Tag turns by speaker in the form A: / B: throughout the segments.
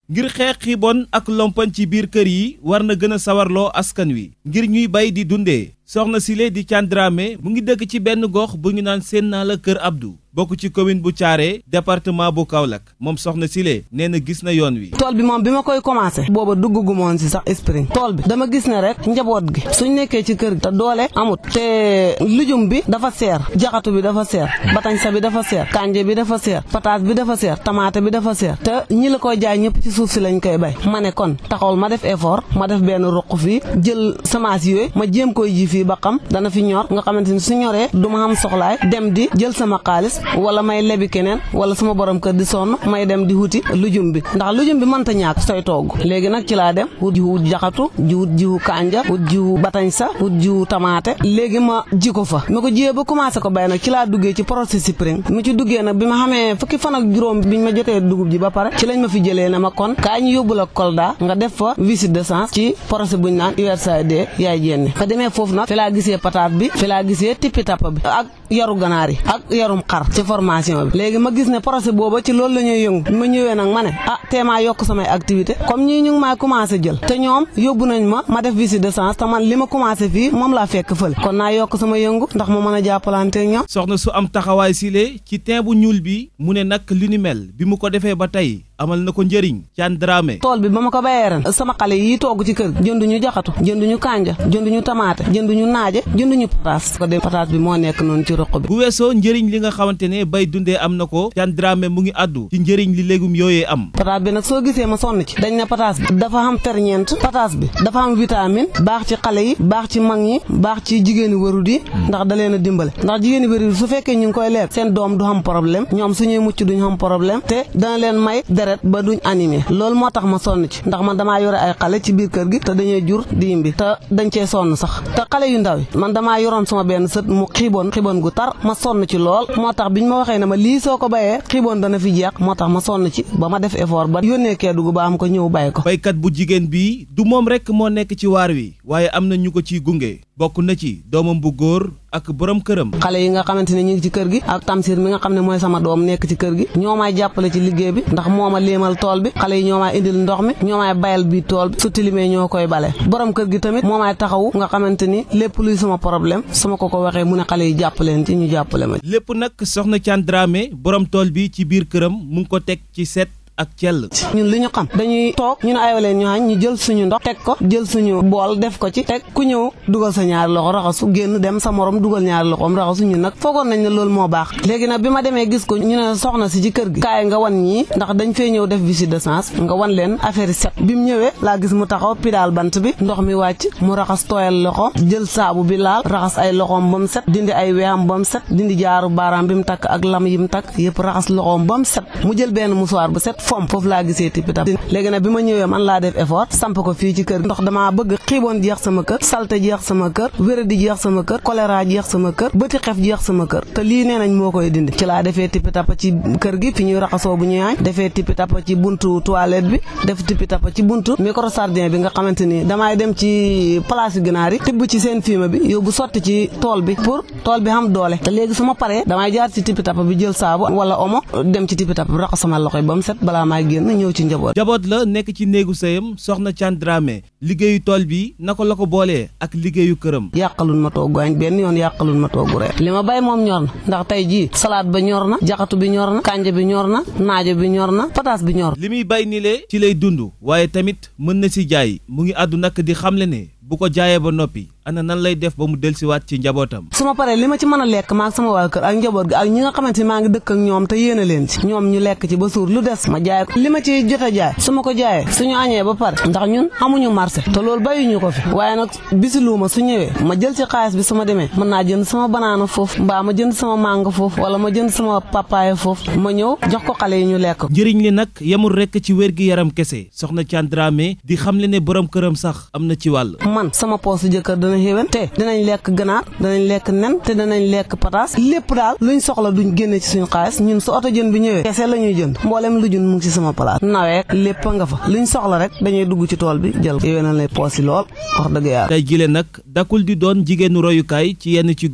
A: ngir xeex xiibon ak lompoñ ci biir kër yi war na gën a sawarloo askan wi ngir ñuy bay di dundee soxna Sile di Thiandrame mu ngi dëkk ci benn gox bu ñu naan seen naa la kër Abdou bokk ci commune bu Thiaré département bu Kaolack moom soxna Sile nee na gis na yoon wi.
B: tool bi moom bi ma koy commencé. booba dugg moon si sax esprit tool bi dama gis ne rek njaboot gi suñ nekkee ci kër gi te doole amut te lujum bi dafa seer jaxatu bi dafa seer batañsa bi dafa seer kanje bi dafa seer pataas bi dafa seer tamaate bi dafa seer te ñi la koy jaay ñëpp ci suuf si lañ koy bay ma ne kon taxawal ma def effort ma def benn ruq fii jël semence yooyu ma jéem koy ji fii ba xam dana fi ñor nga xamante ni su ñoree du ma xam soxlaay dem di jël sama xaalis wala may lebi keneen wala sama borom kër di sonn may dem di wuti lujum bi ndax lujum bi mënta ñàkk sooy togg léegi nag ci laa dem wut jiwu jaxatu jiwut jiwu kanja wut jiwu batañsa wut jiwu tamaate léegi ma ji ko fa ma ko jiyee ba commencé ko bay nag ci laa duggee ci processus spring mu ci duggee nag bi ma xamee fukki fan ak juróom biñ ma jotee dugub ji ba pare ci lañ ma fi jëlee ne ma kon kaa ñu yóbbu la Kolda nga def fa visite de sens ci procès buñ naan USAID yaay jénne fa demee foofu nag fi laa gisee pataat bi fi laa gisee tippi tappa bi ak yaru ganaar yi ak yarum xar ci formation bi léegi ma gis ne procès booba ci loolu la ñuy yëngu ma ñëwee nag ma ne ah teemaa yokk samay activité comme ñii ñu ngi maa commencé jël te ñoom yóbbu nañ ma ma def visite de sens te man li ma commencé fii moom laa fekk fële kon naa yokk sama yëngu ndax ma mën a jàppalante ñoom
A: soxna su am taxawaay Sile ci teen bu ñuul bi mu ne nag li ni mel bi mu ko defee ba tey amal na ko njëriñ Thiandrame
B: tool bi ba ma ko bayee ren sama xale yi togg ci kër jënduñu jaxatu jënduñu kanja jënduñu tamaate jënduñu naaje jënduñu pataas ko de pataas bi moo nekk noonu ci roq bi
A: bu weesoo njëriñ li nga xamante ne bay dundee am na ko Thiandrame mu ngi àddu ci njëriñ li légume yooyee am
B: pataas bi nag soo gisee ma sonn ci dañ ne pataas bi dafa am ferñeent pataas bi dafa am vitamine baax ci xale yi baax ci mag ñi baax ci jigéeni warut yi ndax da leen a dimbale ndax jigéeni warut yi su fekkee ñu ngi koy lekk seen doom du xam problème ñoom suñuy mucc duñ xam problème te dana leen may deret ba duñ animé loolu moo tax ma sonn ci ndax man damaa yore ay xale ci biir kër gi te dañuy jur di imbi te dañ cee sonn sax te xale yu ndaw yi man damaa yoroon sama benn sët mu xiiboon xiiboon gu tar ma sonn ci lool moo tax biñ ma waxee ne ma lii soo ko bayee xiiboon dana fi jeex moo tax ma sonn ci ba ma def effort ba yónnee Kédougou ba am ko ñëw bay ko
A: baykat bu jigéen bi du moom rekk moo nekk ci waar wi waaye am na ñu ko ciy gunge bokk na ci doomam bu góor ak borom këram
B: xale yi nga xamante ne ñu ngi ci kër gi ak tamsir mi nga xam ne mooy sama doom nekk ci kër gi ñoo may jàppale ci liggéey bi ndax moo ma léemal tool bi xale yi ñoo may indil ndox mi ñoo may bayal bi tool bi su tilimee ñoo koy bale borom kër gi tamit moo may taxawu nga xamante ni lépp luy sama problème sama ko ko waxee mu ne xale yi jàppaleen ci ñu jàppale ma
A: lépp nag soxna Thiandrame borom tool bi ci biir këram mu ngi ko teg ci set ak cell
B: ñun li ñu xam dañuy toog ñu ne aywa leen ñu xañ ñu jël suñu ndox teg ko jël suñu bool def ko ci teg ku ñëw dugal sa ñaari loxo raxasu génn dem sa morom dugal ñaari loxoom raxasu ñun nag foogoon nañ ne loolu moo baax léegi nag bi ma demee gis ko ñu ne soxna si ci kër gi kaay nga wan ñii ndax dañ fee ñëw def visite de sens nga wan leen affaire set bi mu ñëwee laa gis mu taxaw pidaal bant bi ndox mi wàcc mu raxas tooyal loxo jël saabu bi laal raxas ay loxoom ba mu set dindi ay weexam ba mu set dindi jaaru baaraam bi mu takk ak lam yi mu takk yëpp raxas loxoom ba mu set mu jël benn musuwaar bu set fom foofu laa gisee tippi tap léegi nag bi ma ñëwee man laa def effort samp ko fii ci kër ndox damaa bëgg xiiboon jeex sama kër salte jeex sama kër wéradi jeex sama kër choléra jeex sama kër bëti xef jeex sama kër te lii nee nañ moo koy dindi ci laa defee tippi tap ci kër gi fi ñuy raxasoo bu ñuy añ defee tippi tap ci buntu toilette bi def tippi tap ci buntu micro sardin bi nga xamante ni damay dem ci place yu ginaar yi tibb ci seen fumier bi yóbbu sotti ci tool bi pour tool bi xam doole te léegi su ma paree damay jaar ci tippi tap bi jël saabu wala omo dem ci tippi tap bi raxas sama loxo yi ba mu set balaa maay génn ñëw ci njaboot
A: jaboot la nekk ci néegu sëyam soxna Thiandrame liggéeyu tool bi naka la ko boolee ak liggéeyu këram
B: yàqalun ma togg añ benn yoon yàqalun ma togg reer li ma bay moom ñor na ndax tey jii salade ba ñor na jaxatu bi ñor na kanja bi ñor na naajo bi ñor na pataas bi ñor
A: li muy bay ni le ci lay dund waaye tamit mën na si jaay mu ngi àddu nag di xamle ne bu ko jaayee ba noppi ana nan lay def ba mu dellusiwaat ci njabootam
B: su ma paree li ma ci mën a lekk maag sama waa kër ak njaboot gi ak ñi nga xamante ni maa ngi dëkk ak ñoom te yéene leen ci ñoom ñu lekk ci ba suur lu des ma jaay ko li ma ci jot a jaay su ma ko jaayee suñu añee ba pare ndax ñun amuñu marché te loolu bayuñu ko fi waaye nag bisiluuma su ñëwee ma jël ci xaalis bi su ma demee mën naa jënd sama banaana foofu mbaa ma jënd sama màngo foofu wala ma jënd sama papaaya foofu ma ñëw jox ko xale yi ñu lekk
A: njëriñ li nag yemul rekk ci wér gi yaram kese soxna Thiandrame di xamle ne borom këram sax am na ci wàll
B: man sama poos jëkkër dana xéwén te dinañ lekk ganaar danañ lekk nen te danañ lekk pataas lépp daal luñ soxla duñ génne ci suñu xaalis ñun su oto jën bi ñëwee kese la ñuy jënd mboolem lu jën mu ngi ci sama place naweek lépp nga fa luñ soxla rek dañuy dugg ci tool bi jël yéwénal lay poos yi lool wax dëgg yàlla
A: tey jile nag dakul di doon jigéenu royukaay ci yenn ci gox yi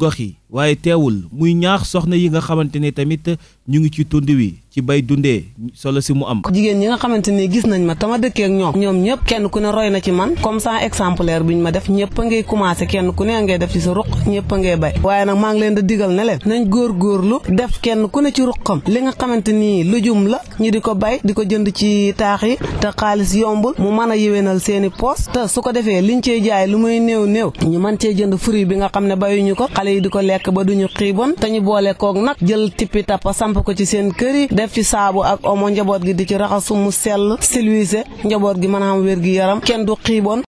A: waaye teewul muy ñaax soxna yi nga xamante ne tamit ñu ngi ci tund wi ci bay dundee solo si mu am.
B: jigéen ñi nga xamante ni gis nañ ma tama dëkkee ak ñoom ñoom ñëpp kenn ku ne roy na ci man comme ça exemplaire bi ñu ma def ñëpp a ngay commencé kenn ku ne ngay def ci sa ruq ñëpp a ngay bay waaye nag maa ngi leen di digal ne leen nañ góorgóorlu def kenn ku ne ci ruqam li nga xamante ni lujum la ñi di ko bay di ko jënd ci taax yi te xaalis yombul mu mën a yéwénal seeni poos te su ko defee liñ cee jaay lu muy néew néew ñu mën cee jënd fruit bi nga xam ne bayuñu ko xale yi di ko lekk ba duñu xiibon te ñu boole koog nag jël tippi tappa samp ko ci seen kër yi def ci saabu ak omo njaboot gi di ci raxasu mu sell silwiise njaboot gi mën a am wér gi yaram kenn du xiibon